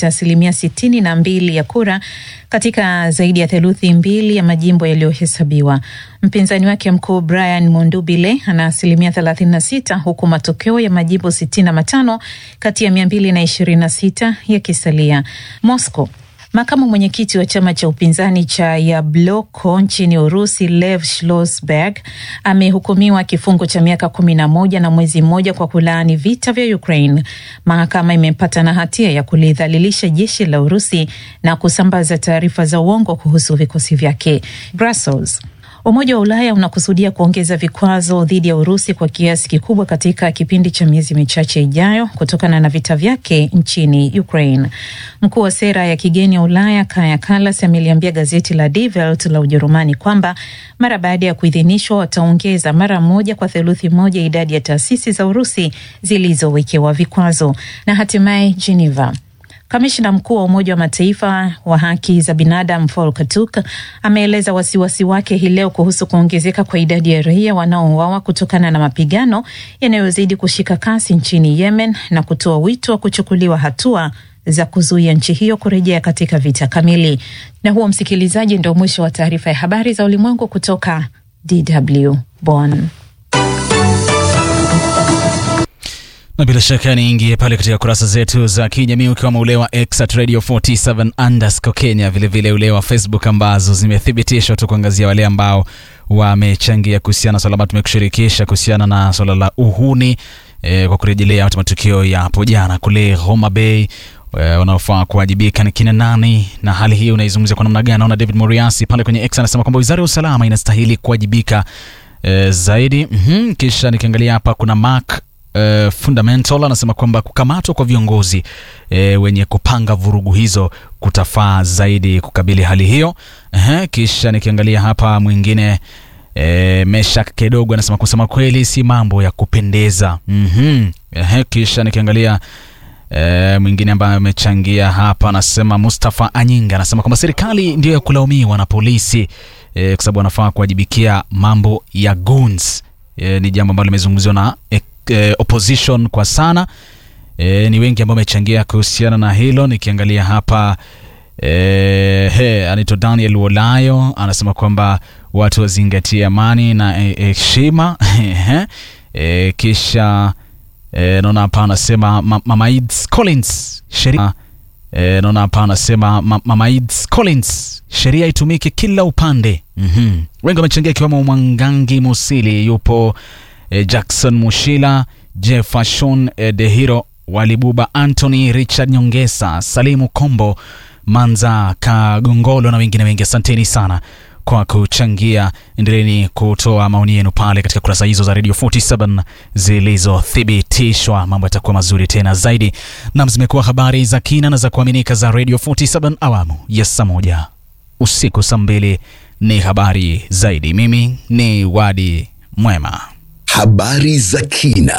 amepata asilimia sitini na mbili ya kura katika zaidi ya theluthi mbili ya majimbo yaliyohesabiwa. Mpinzani wake mkuu Brian Mundubile ana asilimia 36 huku matokeo ya majimbo 65 kati ya 226 yakisalia. Moscow Makamu mwenyekiti wa chama cha upinzani cha Yabloko nchini Urusi, Lev Schlossberg amehukumiwa kifungo cha miaka kumi na moja na mwezi mmoja kwa kulaani vita vya Ukraine. Mahakama imempata na hatia ya kulidhalilisha jeshi la Urusi na kusambaza taarifa za uongo kuhusu vikosi vyake. Brussels. Umoja wa Ulaya unakusudia kuongeza vikwazo dhidi ya Urusi kwa kiasi kikubwa katika kipindi cha miezi michache ijayo kutokana na vita vyake nchini Ukraine. Mkuu wa sera ya kigeni ya Ulaya Kaja Kallas ameliambia gazeti la Die Welt la Ujerumani kwamba mara baada ya kuidhinishwa wataongeza mara moja kwa theluthi moja idadi ya taasisi za Urusi zilizowekewa vikwazo. Na hatimaye Geneva. Kamishna mkuu wa Umoja wa Mataifa wa haki za binadamu Volker Turk ameeleza wasiwasi wake hii leo kuhusu kuongezeka kwa idadi ya raia wanaouawa kutokana na mapigano yanayozidi kushika kasi nchini Yemen na kutoa wito wa kuchukuliwa hatua za kuzuia nchi hiyo kurejea katika vita kamili. Na huo, msikilizaji, ndio mwisho wa taarifa ya habari za ulimwengu kutoka DW Bonn. na bila shaka niingie pale katika kurasa zetu za kijamii ukiwamo ule wa X at Radio 47 underscore Kenya, vilevile ule wa Facebook ambazo zimethibitishwa tu kuangazia wale ambao wamechangia kuhusiana na swala ambalo tumekushirikisha kuhusiana na swala la uhuni e, kwa kurejelea matukio ya hapo jana kule Homa Bay wanaofaa kuwajibika ni kina nani, na hali hii unaizungumzia kwa namna gani? Naona David Moriasi pale kwenye X anasema kwamba wizara ya usalama inastahili kuwajibika e, zaidi. mm-hmm. Kisha nikiangalia hapa kuna Mark Uh, Fundamental anasema kwamba kukamatwa kwa viongozi uh, wenye kupanga vurugu hizo kutafaa zaidi kukabili hali hiyo. Uh, kisha nikiangalia hapa mwingine uh, Meshak Kedogo anasema kusema kweli si mambo ya kupendeza. mm-hmm. Uh, kisha nikiangalia uh, mwingine ambaye amechangia hapa anasema Mustafa Anyinga anasema kwamba serikali ndio ya kulaumiwa na polisi uh, kwa sababu wanafaa kuwajibikia mambo ya goons. Uh, ni jambo ambalo limezungumziwa na uh, Eh, opposition kwa sana eh, ni wengi ambao wamechangia kuhusiana na hilo. Nikiangalia hapa eh, he, anaitwa Daniel Wolayo anasema kwamba watu wazingatie amani na heshima eh, eh, kisha eh, naona hapa anasema Mama Ids Collins sheria eh, naona hapa anasema Mama Ids Collins sheria itumike kila upande. mm-hmm. Wengi wamechangia ikiwemo Mwangangi Musili yupo Jackson Mushila, Jefashon Dehiro, Walibuba Anthony, Richard Nyongesa, Salimu Kombo, Manza Kagongolo na wengine wengi. Asanteni sana kwa kuchangia. Endeleeni kutoa maoni yenu pale katika kurasa hizo za Radio 47 zilizothibitishwa. Mambo yatakuwa mazuri tena zaidi. Nam, zimekuwa habari za kina na za kuaminika za Radio 47 awamu ya saa moja usiku saa mbili ni habari zaidi. Mimi ni Wadi Mwema. Habari za kina